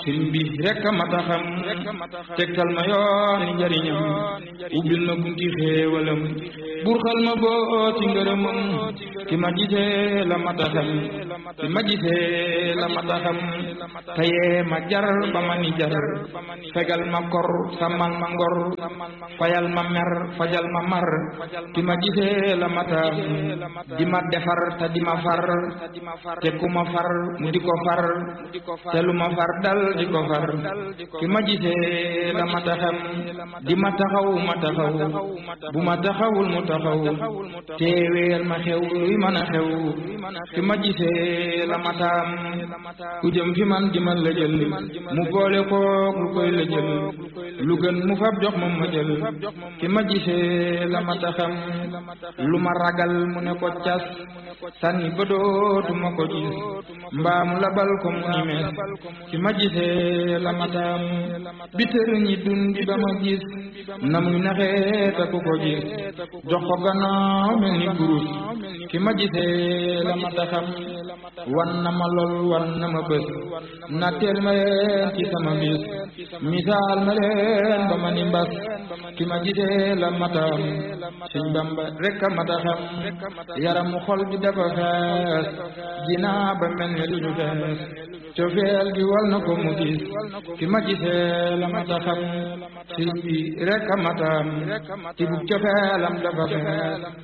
sëriñ bi rekk a mat a xam tegtal ma yooni njariñam ubbil ma bunti xéewalam burxal ma boo ci ngërëmam ki ma gisee la mat a xam ki ma gisee la mat a xam tayee ma jar ba ma ni jar fegal ma kor sàmmal ma ngor fayal ma mer fajal ma mar ki ma gisee la mat a di ma defar te di ma far te ku ma far mu di ko far te lu ma far dal di ko far ki ma gisee la ma taxam di ma taxaw ma taxaw bu ma taxawul mu taxaw teeweel ma xew luy mën a xew ki ma gisee la ma taam ku jëm fi man di man la jël mu boole kook lu koy la jël lu gën mu fab jox ma ma jël ki ma gisee la ma taxam lu ma ragal mu ne ko cas sànni ba dootuma ko gis mbaa mu labal ko mu ni mees ki ma gisee la mataam bi tër ñi dundi ba ma gis na muy naxee te ku ko gis jox ko gannaaw mel ni kurus ki ma gisee la mata xam wan na ma lool wan na ma bés na teel ma leen ci sama bis misaal ma leen ba ma ni mbas ki ma gisee la mataam Sëñ Bamba rekk a mata xam yaramu xol bi dafa fees jinaa ba mel ni lu ñu fees cofeel gi wal na ko mu gis ki ma gisee la mata xam sëriñ bi rekk a mataam ti bu cofeelam dafa fees